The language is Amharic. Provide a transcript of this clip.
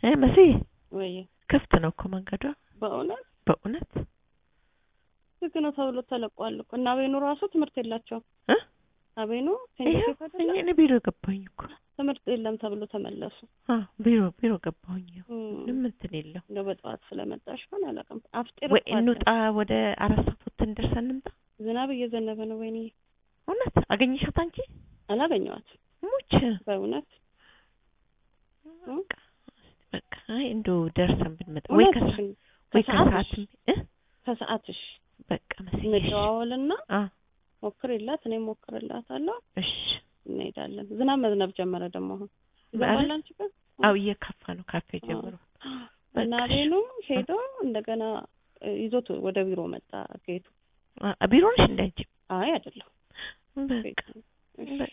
እ መሲ ወይ ክፍት ነው እኮ መንገዷ በእውነት በእውነት ዝግ ነው ተብሎ ተለቋል እኮ እና አቤኑ ራሱ ትምህርት የላቸውም እ አቤኑ ይኸው ሴንት እኔ እኔ ቢሮ ገባሁኝ እኮ ትምህርት የለም ተብሎ ተመለሱ አ ቢሮ ቢሮ ገባሁኝ ይኸው እም፣ ምንም እንትን የለው እንደው በጠዋት ስለመጣሽ ሆን አላውቅም አፍጢር ወይ እኮ አለ። እንውጣ ወደ አራት ሰዓት ወጥተን ደርሰን እንምጣ ዝናብ እየዘነበ ነው ወይኔ እውነት አገኘሻት አንቺ አላገኘዋት ሙች በእውነት በቃ በቃ አይ እንደው ደርሰን ብንመጣ ወይ ከሰዓት እውነትሽን ወይ ከሰዓትሽ ከሰዓትም እ ከሰዓትሽ በቃ መስዬሽ እንደዋወልና አ ሞክርላት እኔ ሞክርላታለሁ እሺ እንሄዳለን ዝናብ መዝነብ ጀመረ ደግሞ አሁን ኧረ፣ ይዘንባል አንቺ ጋር አው እየከፋ ነው ካፌ ጀምሮ እና በቃ እሺ። ቤኑ ሄዶ እንደገና እ፣ ይዞት ወደ ቢሮ መጣ ጌቱ አ ቢሮ ነሽ እንደ አንቺ አይ አይደለም በቃ